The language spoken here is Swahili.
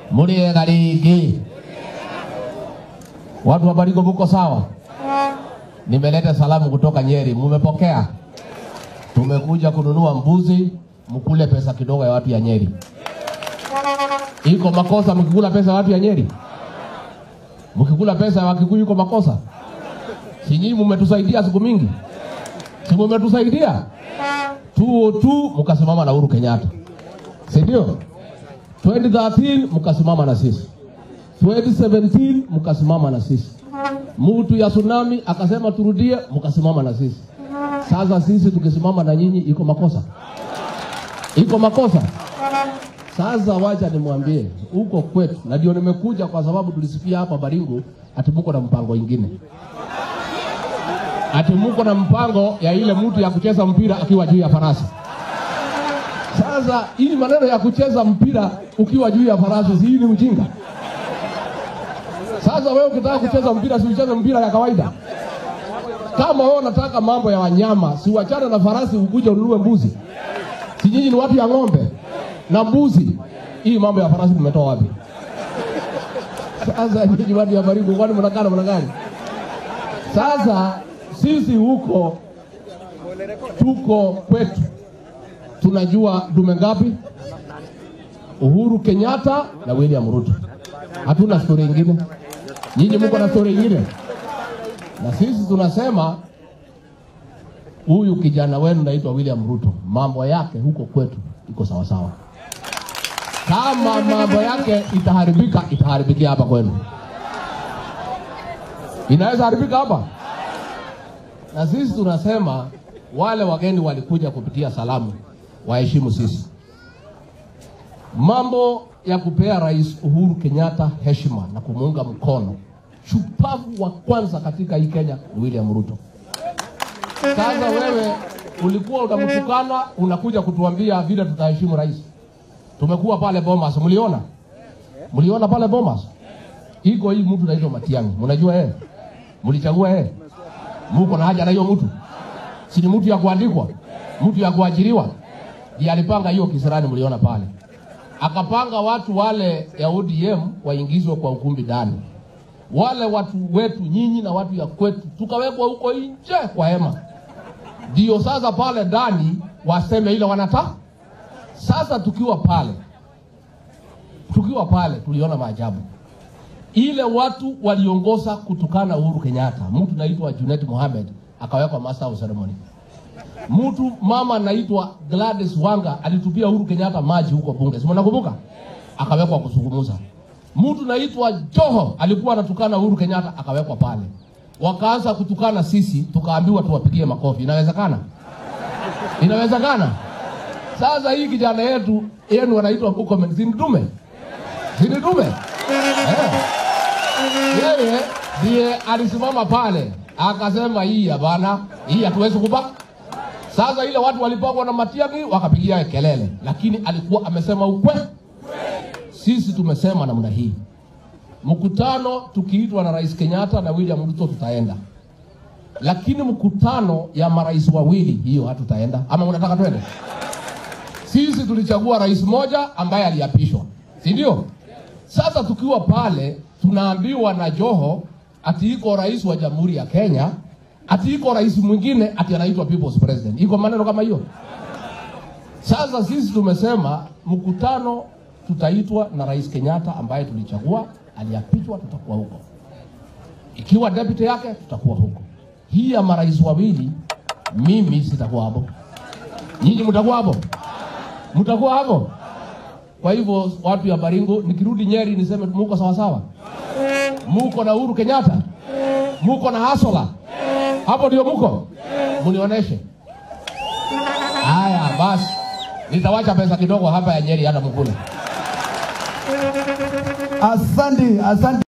Muriega rĩngĩ. Watu wa Baringo muko sawa? Nimeleta salamu kutoka Nyeri, mumepokea? Tumekuja kununua mbuzi, mkule pesa kidogo ya watu ya Nyeri. Iko makosa mkikula pesa ya watu ya Nyeri? Mkikula pesa ya Wakikuyu iko makosa? Si nyinyi mumetusaidia siku mingi? Si mumetusaidia? 202 mkasimama na Uhuru Kenyatta, si ndio? 2013 mkasimama na sisi, 2017 mkasimama na sisi, mtu ya tsunami akasema turudie, mkasimama na sisi. Sasa sisi tukisimama na nyinyi iko makosa? Iko makosa? Sasa wacha nimwambie huko kwetu, na ndio nimekuja kwa sababu tulisikia hapa Baringo ati muko na mpango ingine, ati muko na mpango ya ile mtu ya kucheza mpira akiwa juu ya farasi. Sasa hii maneno ya kucheza mpira ukiwa juu ya farasi, si hii ni ujinga? Sasa wewe ukitaka kucheza mpira, si ucheze mpira ya kawaida? Kama wewe unataka mambo ya wanyama, si uachane na farasi, ukuje ununue mbuzi. Si nyinyi ni watu ya ng'ombe na mbuzi? Hii mambo ya farasi mmetoa wapi? Sasa nyinyi watu ya Baringo, kwani mnakaa namna gani? Sasa sisi huko tuko kwetu, tunajua dume ngapi? Uhuru Kenyatta na William Ruto. Hatuna stori ingine. Nyinyi mko na stori ingine, na sisi tunasema huyu kijana wenu naitwa William Ruto, mambo yake huko kwetu iko sawasawa. Kama mambo yake itaharibika, itaharibikia hapa kwenu. Inaweza haribika hapa, na sisi tunasema wale wageni walikuja kupitia salamu waheshimu sisi. Mambo ya kupea Rais Uhuru Kenyatta heshima na kumuunga mkono, shupavu wa kwanza katika hii Kenya ni William Ruto. Sasa wewe ulikuwa unamtukana, unakuja kutuambia vile tutaheshimu rais. Tumekuwa pale Bomas, mliona? Mliona pale Bomas? Iko hii mtu naitwa Matiang'i, mnajua yeye? Mlichagua yeye? Muko na haja na hiyo mtu? Si ni mtu ya kuandikwa, mtu ya kuajiriwa? Ndiye alipanga hiyo kisirani, mliona pale. Akapanga watu wale ya ODM waingizwe kwa ukumbi ndani, wale watu wetu nyinyi na watu ya kwetu tukawekwa huko nje kwa hema, ndio sasa pale ndani waseme ile wanataka. Sasa tukiwa pale, tukiwa pale tuliona maajabu ile watu waliongoza kutukana Uhuru Kenyatta, mtu naitwa Junet Mohamed akawekwa master of ceremony. Mtu mama anaitwa Gladys Wanga alitupia Uhuru Kenyatta maji huko bunge, si mnakumbuka? Akawekwa kuzungumza. Mtu naitwa Joho alikuwa anatukana Uhuru Kenyatta akawekwa pale. Wakaanza kutukana sisi, tukaambiwa tuwapigie makofi. Inawezekana? Inawezekana? Sasa hii kijana yetu yenu anaitwa Murkomen, si ndume? Si ndume? Eh. Yeye ndiye alisimama pale akasema, hii hapana, hii hatuwezi kupa. Sasa ile watu walipangwa na Matiang'i wakapigia kelele, lakini alikuwa amesema ukweli. Sisi tumesema namna hii, mkutano tukiitwa na Rais Kenyatta na William Ruto tutaenda, lakini mkutano ya marais wawili hiyo hatutaenda. Ama unataka twende? Sisi tulichagua rais moja ambaye aliapishwa, si ndio? Sasa tukiwa pale tunaambiwa na Joho ati iko rais wa Jamhuri ya Kenya, ati iko rais mwingine ati anaitwa people's president. Iko maneno kama hiyo? Sasa sisi tumesema mkutano tutaitwa na Rais Kenyatta ambaye tulichagua, aliapishwa, tutakuwa huko. Ikiwa deputy yake tutakuwa huko. Hii ya marais wawili, mimi sitakuwa hapo. Nyinyi mtakuwa hapo? Mtakuwa hapo? Kwa hivyo watu ya Baringo, nikirudi Nyeri niseme muko sawa sawa, muko na Uhuru Kenyatta, muko na Hasola, hapo ndio muko, munionyeshe. Haya basi, nitawacha pesa kidogo hapa ya Nyeri, hata mkule. Asante, asante.